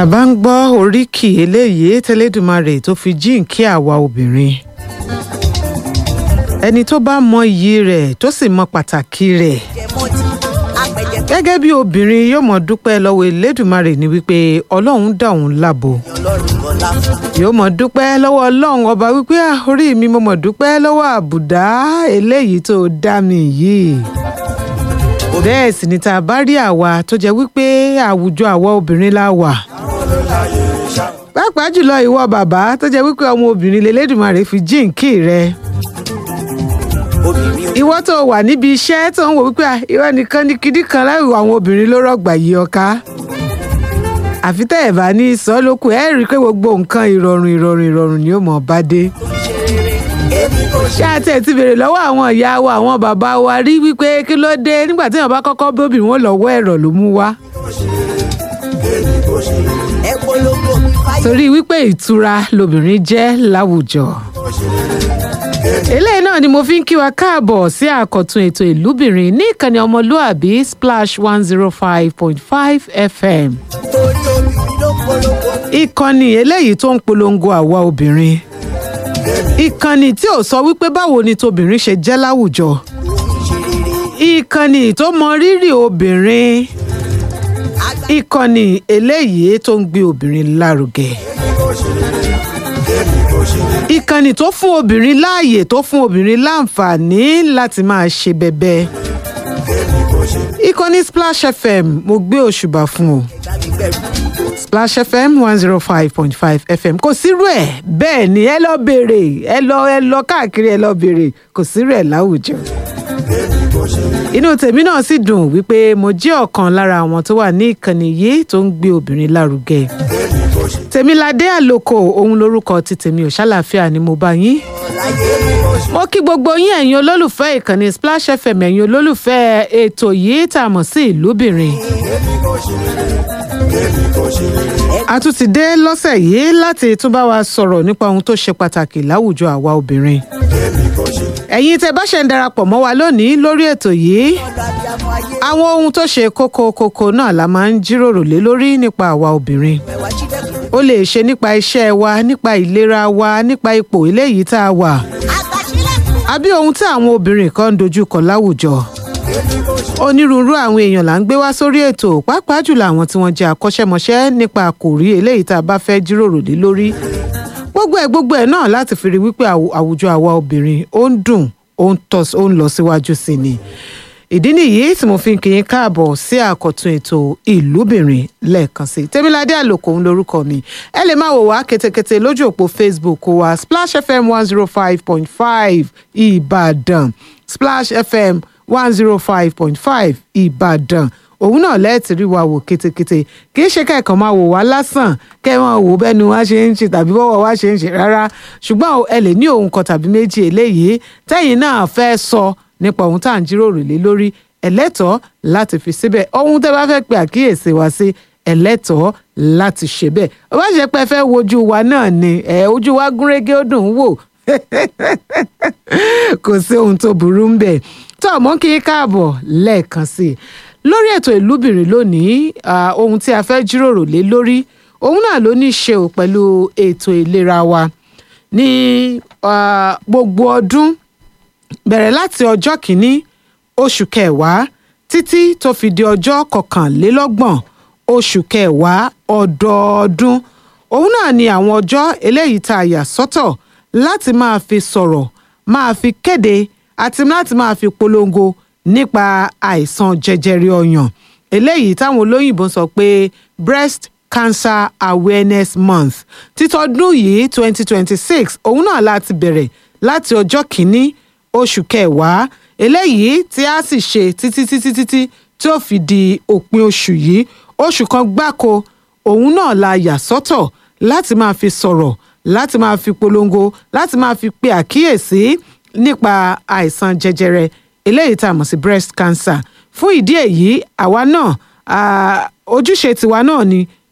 a bá ń gbọ́ oríkì eléyìí tẹlẹ́dùmarè tó fi jíǹkí àwa obìnrin ẹni tó bá mọ iyì rẹ̀ tó sì mọ pàtàkì rẹ̀ gẹ́gẹ́ bí obìnrin yóò mọ̀ dúpẹ́ lọ́wọ́ elédùmarè ni wípé ọlọ́run dá òun lábo yóò mọ̀ dúpẹ́ lọ́wọ́ ọlọ́run ọba wípé "Ah, orí mi mo mọ̀ dúpẹ́ lọ́wọ́ àbùdá eléyìí tó dá mi yìí bẹ́ẹ̀ sì ni tá a bá rí àwa tó jẹ́ wípé àwùjọ àwa obìnrin la wà pàápàá jùlọ ìwọ bàbá tó jẹ́ wípé ọmọ obìnrin lélẹ́dùmarè fi jíǹkì rẹ̀ ìwọ tó wà níbi iṣẹ́ tó ń wò wípé "Ah, ìwọ nìkan ni kìdí kan láìwọ àwọn obìnrin ló rọ̀gbà yí ọká àfi tẹ́ ẹ̀ bá ní sọ lókù ẹ̀ rí i pé gbogbo nǹkan ìrọ̀rùn ìrọ̀rùn ìrọ̀rùn ni ó mọ̀ bá dé ṣé àti ẹ̀ ti béèrè lọ́wọ́ àwọn ìyá wa àwọn bàbá wa rí wípé kí ló dé nígbà tí èèyàn bá kọ́kọ́ bóbìnrin wọn lọ́wọ́ ẹ̀rọ ló mú wá torí wípé ìtura lobìnrin jẹ́ láwùjọ eléyìí náà ni mo fi ń kí wa káàbọ̀ sí àkọ́tún ètò ìlúbìnrin ní ìkànnì ọmọlúàbí splash one zero five point five fm ìkànnì eléyìí tó ń polongo àwa obìnrin ìkànnì tí ò sọ wípé báwo ni tobìnrin ṣe jẹ́ láwùjọ ìkànnì tó mọ rírì obìnrin ìkànnì eléyìí tó ń gbé obìnrin lárugẹ ìkànnì tó fún obìnrin láàyè tó fún obìnrin láǹfààní láti máa ṣe bẹbẹ ìkànnì splash fm mo gbé òṣùbà fún o splash fm one zero five point five fm kò sírú ẹ̀ bẹ́ẹ̀ ni ẹ lọ béèrè ẹ lọ ẹ lọ káàkiri ẹ lọ béèrè kò sírú ẹ̀ láwùjọ inú tèmi náà sì dùn wípé mo jẹ́ ọ̀kan lára àwọn tó wà ní ìkànnì yìí tó ń gbé obìnrin lárugẹ tèmiládé àlòkò òun lorúkọ ti tèmi ò ṣàlàáfíà ni mo bá yín mo kí gbogbo yín ẹ̀yin olólùfẹ́ ìkànnì splash fm ẹ̀yin olólùfẹ́ ètò yìí tá a mọ̀ sí ìlúbìnrin a tún ti dé lọ́sẹ̀ yìí láti tún bá wa sọ̀rọ̀ nípa ohun tó ṣe pàtàkì láwùjọ àwa obìnrin ẹ̀yin tẹ́ bá ṣe ń darapọ̀ mọ́ wa lónìí lórí ètò yìí àwọn ohun tó ṣe kókó kókó náà la máa ń jíròrò lé lórí nípa àwa obìnrin ó lè ṣe nípa iṣẹ́ wa nípa ìlera wa nípa ipò eléyìí tá a wà àbí ohun tí àwọn obìnrin kan ń dojú kọ láwùjọ onírúurú àwọn èèyàn là ń gbé wá sórí ètò pàápàá jùlọ àwọn tí wọ́n jẹ́ akọ́ṣẹ́mọṣẹ́ nípa àkòrí eléyìí tá a bá fẹ́ jíròrò lé lórí gbogbo ẹ̀ gbogbo ẹ̀ náà láti fi rí wípé àwù- àwùjọ àwa obìnrin ó ń dùn ó ń tọ́ ó ń lọ síwájú sí ni ìdí nìyí tí mo fi ń kí yín káàbọ̀ sí àkọ́tún ètò ìlúbìnrin lẹ́ẹ̀kan sí i tèmiládé àlòkò ń lorúkọ mi ẹ lè máa wò wá ketekete lójú òpó facebook wa splash fm one zero five point five ìbàdàn splash fm one zero five point five ìbàdàn òun náà lẹ́ẹ̀tì rí wa wò ketekete kì í ṣe kẹ́ẹ̀kan máa wò wá lásán kẹ́ ẹ máa wò bẹ́nu wá ṣe ń ṣe tàbí bọ́wọ́ wá ṣe ń ṣe rárá ṣùgbọ́n ẹ lè ní ohun kan tàbí méjì eléyìí tẹ́yìn náà fẹ́ sọ nípa ohun tá à ń jíròrò lé lórí ẹlẹ́tọ̀ọ́ láti fi síbẹ̀ ohun tẹ́ bá fẹ́ pe àkíyèsí wa sí ẹlẹ́tọ̀ọ́ láti ṣe bẹ́ẹ̀ ó bá ṣe pé ẹ fẹ́ wojú wa náà ni ẹ ojú wa gúnrégé ó dùn ún wò kò sí ohun tó burú ń bẹ̀ tó ọmọ kí n káàbọ̀ lẹ́ẹ̀kan sí i lórí ètò ìlúbìnrin lónìí ah, ohun tí a fẹ́ jíròrò lé lórí òun náà ló ní í ṣe ò pẹ̀lú ètò ìlera wa ní ah, gbogbo ọdún bẹ̀rẹ̀ láti ọjọ́ kìíní oṣù kẹwàá títí tó fi di ọjọ́ kọkànlélọ́gbọ̀n oṣù kẹwàá ọdọọdún òun náà ni àwọn ọjọ́ eléyìí tá a yà sọ́tọ̀ láti máa fi sọ̀rọ̀ máa fi kéde àti láti máa fi polongo nípa àìsàn jẹjẹrẹ ọyàn eléyìí táwọn olóyìnbó sọ pé breast cancer awareness month títọ́dún yìí twenty twenty six òun náà láti bẹ̀rẹ̀ láti ọjọ́ kìíní oṣù kẹwàá eléyìí tí a sì ṣe títí títí títí tí ó fi di òpin oṣù yìí oṣù kan gbáko òun náà la yà sọ́tọ̀ láti máa fi sọ̀rọ̀ láti máa fi polongo láti máa fi pe àkíyèsí nípa àìsàn jẹjẹrẹ eléyìí tá a mọ̀ sí breast cancer fún ìdí èyí àwa náà ah, ojúṣe tiwa náà ni